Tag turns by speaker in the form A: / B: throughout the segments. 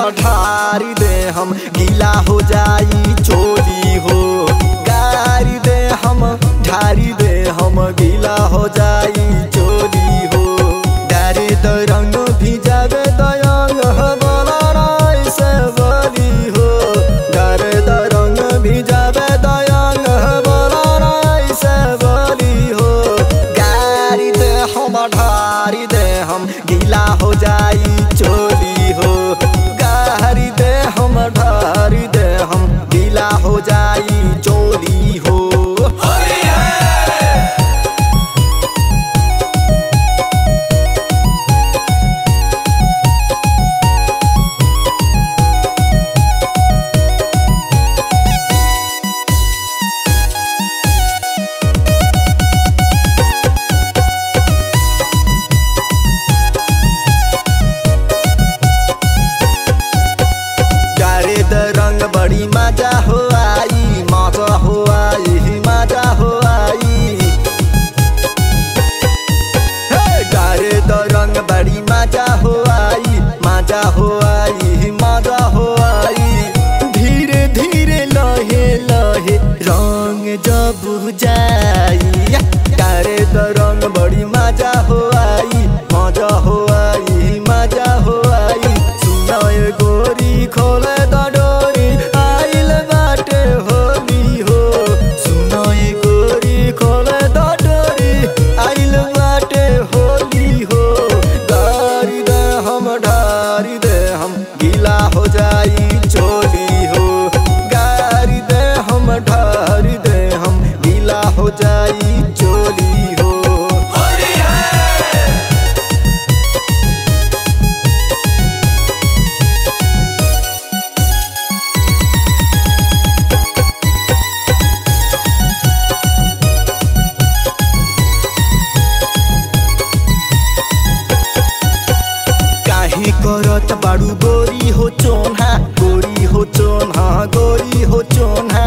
A: ढारी दे हम गीला हो जाई चोली हो गारी दे हम ढारी दे हम गीला हो जाई चोली हो डारे द रंग भी जावे दयंग बोला राय से बोली हो डारे द रंग भी जावे दयंग बोला राय से बोली हो गारी दे हम ढारी दे हम गीला हो जाई चोली हो गारी दे हम ढारी दे हम गीला हो जाई चोली हो गारे द रंग बड़ी मजा हो आई मजा हो आई मजा हो आई हे, गारे द रंग बड़ी मजा हो आई मजा हो आई मजा हो आई धीरे धीरे लहे लहे रंग जब जाई गारे द रंग बड़ी मजा हो आई मजा हो आई मजा हो आई सुनाय गोरी खोले द डोरी आइल बाटे होली हो सुनाय गोरी खोले द डोरी आइल बाटे होली हो गारी दे हम ढारी दे हम गीला हो जाई चोली हो गारी दे हम ढारी दे हम गीला हो जाई चोली हो काहे करत बाड़ू गोरी हो चोन्हा गोरी हो चोन्हा गोरी हो चोन्हा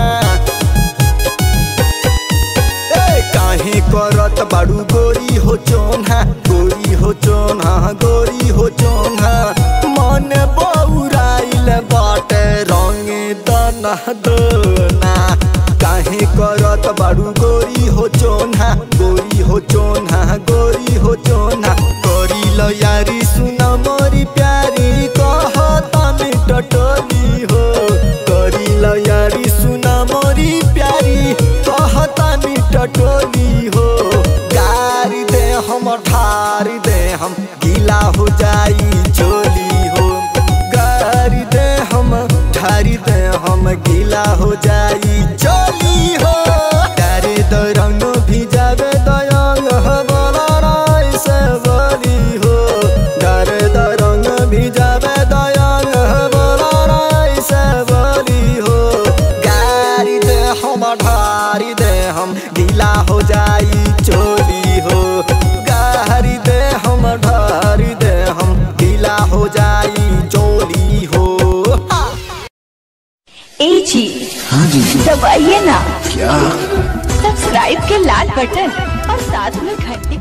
A: ए काहे करत बाड़ू गोरी हो चोन्हा गोरी हो चोन्हा गोरी हो चोन्हा मन बौराइल बाटे रंगे दना दोना काहे करत बाड़ू गोरी हो चोन्हा गोरी हो चोन्हा गोरी हो चोन्हा करी लो यारी सुन मोरी प्यारी कहता में टटोली हो करी लो यारी सुन मोरी प्यारी कहता में टटोली हो गारी दे हम ठारी दे हम गीला हो जाई चोली हो गारी दे हम ठारी दे हम गीला हो जाई चोली हो डारे द रंग भी जावे दयंग हो बोला राय से बोली हो डारे द रंग भी जावे दयंग हो बोला राय से बोली हो गारी दे हम ढारी दे हम गीला हो जाई चोली हो गारी दे हम ढारी दे हम गीला हो जाई चोली हो हा।
B: ए जी
C: हाँ जी
B: दबाइए ना
C: क्या
B: सब्सक्राइब के लाल बटन और साथ में घंटी